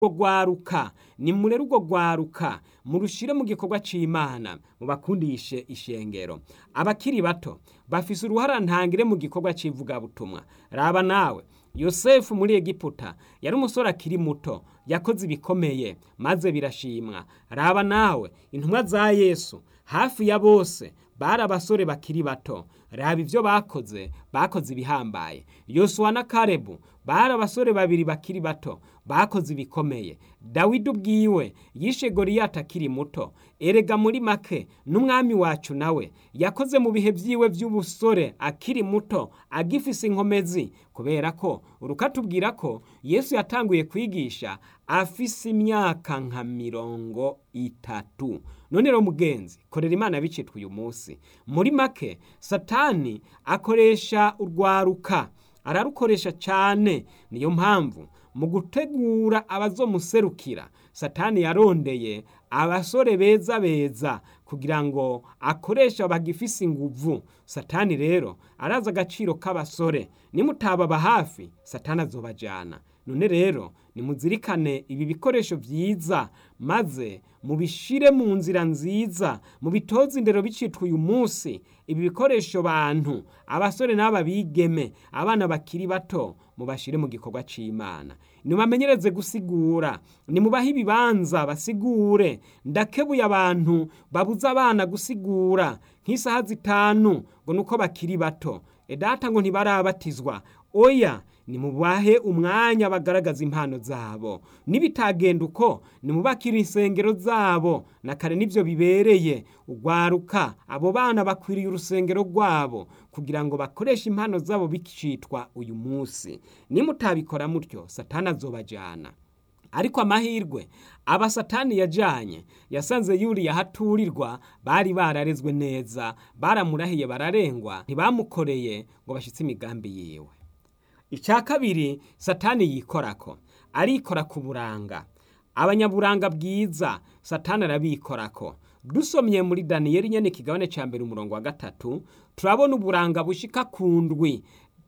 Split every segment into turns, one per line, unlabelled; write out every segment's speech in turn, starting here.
urwo rwaruka nimurere urwo rwaruka murushire mu gikorwa c'imana mubakundishe ishengero abakiri bato bafise uruhara ntangire mu gikorwa c'ivugabutumwa raba nawe yosefu muri egiputa yari umusore akiri muto yakoze ibikomeye maze birashimwa raba nawe intumwa za yesu hafi ya bose bari abasore bakiri bato raba ivyo bakoze bakoze ibihambaye yosuwa na karebu bari abasore babiri bakiri bato bakoze ibikomeye dawidi ubwiwe yishe goriyati akiri muto erega muri make n'umwami wacu nawe yakoze mu bihe vyiwe vy'ubusore akiri muto agifise inkomezi kubera ko urukatubwira ko yesu yatanguye kwigisha afise imyaka nka mirongo itatu none rero mugenzi korera imana bicitwa uyu munsi muri make satani akoresha urwaruka ararukoresha cyane niyo mpamvu mu gutegura abazomuserukira satani yarondeye abasore beza beza kugira ngo akoresha bagifise inguvu satani rero arazi agaciro k'abasore nimutababa hafi satani azobajana none rero nimuzirikane ibi bikoresho vyiza maze mubishire mu nzira nziza mubitoze indero bicitwa uyu munsi ibi bikoresho bantu abasore n'aba bigeme abana bakiri bato mubashire mu gikorwa c'imana nimubamenyereze gusigura nimubahe ibibanza basigure ndakebuye abantu babuza abana gusigura nk'isaha zitanu ngo nuko bakiri bato edata ngo ntibarabatizwa oya nimubahe umwanya bagaragaza impano zabo nibitagenda uko nimubakire insengero zabo na kare nivyo bibereye ugwaruka abo bana bakwiriye urusengero rwabo kugira ngo bakoreshe impano zabo bicitwa uyu munsi nimutabikora mutyo satani azobajana ariko amahirwe aba satani yajanye yasanze yuriya haturirwa bari bararezwe neza baramurahiye bararengwa ntibamukoreye ngo bashitse imigambi yiwe icya kabiri satani yikorako arikora ku buranga abanyaburanga bwiza satani arabikorako dusomye muri daniyeli nyene ikigabane ca mbere umurongo wa gatatu turabona uburanga bushika ku ndwi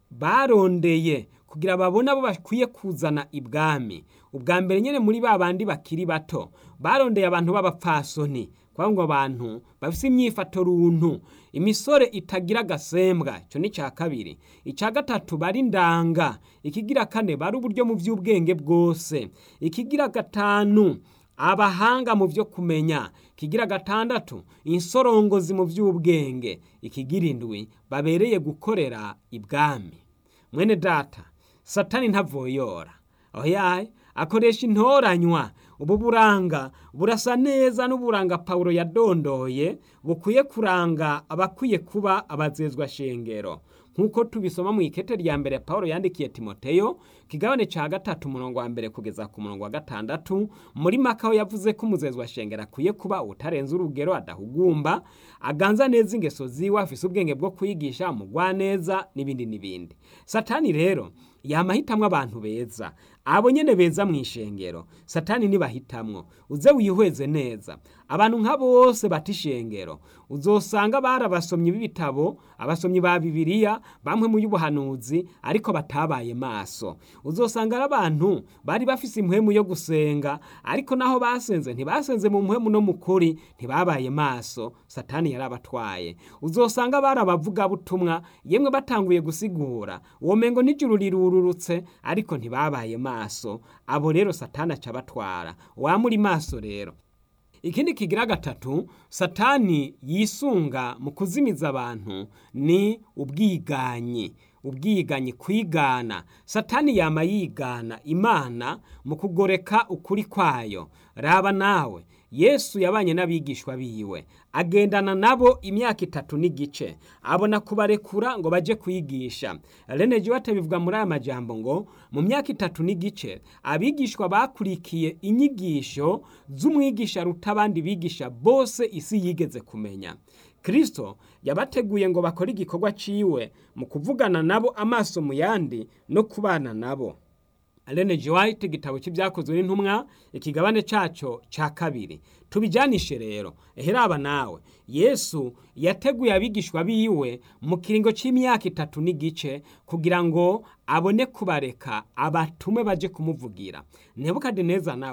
barondeye kugira babone abo bakwiye kuzana ibwami ubwa mbere nyene muri ba bandi bakiri bato barondeye abantu b'abapfasoni kuvuga ngo abantu bafise imyifato runtu imisore itagira agasembwa icyo ni icya kabiri icya gatatu bari ndanga ikigira kane bari uburyo mu by'ubwenge bwose ikigira gatanu abahanga mu byo kumenya ikigira gatandatu insorongozi mu by'ubwenge ikigira indwi babereye gukorera ibwami mwene data satani ntavoyora aho yaye akoresha intoranywa ubu buranga burasa neza n'uburanga pawulo yadondoye bukwiye kuranga abakwiye kuba abazezwa shengero nk'uko tubisoma mu ikete rya mbere pawulo yandikiye timoteyo kigabane ca gatatu umurongo wa mbere kugeza ku murongo wa gatandatu muri makaho yavuze ko umuzezwa shengero akwiye kuba utarenze urugero adahugumba aganza neza ingeso ziwe afise ubwenge bwo kwigisha umugwa neza n'ibindi n'ibindi satani rero yamahitamwo abantu beza abo nyene beza mu ishengero satani nibahitamwo uze wihweze neza abantu nka bose bata ishengero uzosanga bari abasomyi b'ibitabo abasomyi ba bibiliya bamwe mu y'ubuhanuzi ariko batabaye maso uzosanga ari abantu bari bafise impwemu yo gusenga ariko naho basenze ntibasenze mu mpwemu no mu kuri ntibabaye maso satani yarabatwaye uzosanga bari abavugabutumwa yemwe batanguye gusigura uwo mengo n'ijuru rirururutse ariko ntibabaye maso abo rero satani aca abatwara wamuri maso rero ikindi kigira gatatu satani yisunga mu kuzimiza abantu ni ubwiganyi ubwiganyi kwigana satani yama yigana imana mu kugoreka ukuri kwayo raba nawe yesu yabanye n'abigishwa biwe agendana nabo imyaka itatu n'igice abona kubarekura ngo baje kwigisha rene jiwate bivuga muri aya majambo ngo mu myaka itatu n'igice abigishwa bakurikiye inyigisho z'umwigisha ruta abandi bigisha bose isi yigeze kumenya kristo yabateguye ngo bakore igikorwa ciwe mu kuvugana nabo amaso mu yandi no kubana nabo Ellen G. White igitabo cy'ibyakozwe n'intumwa ikigabane cyaco cya kabiri tubijanishe rero eheraba nawe yesu yateguye abigishwa biwe mu kiringo cy'imyaka itatu n'igice kugira ngo abone kubareka abatume baje kumuvugira nebukadineza nawe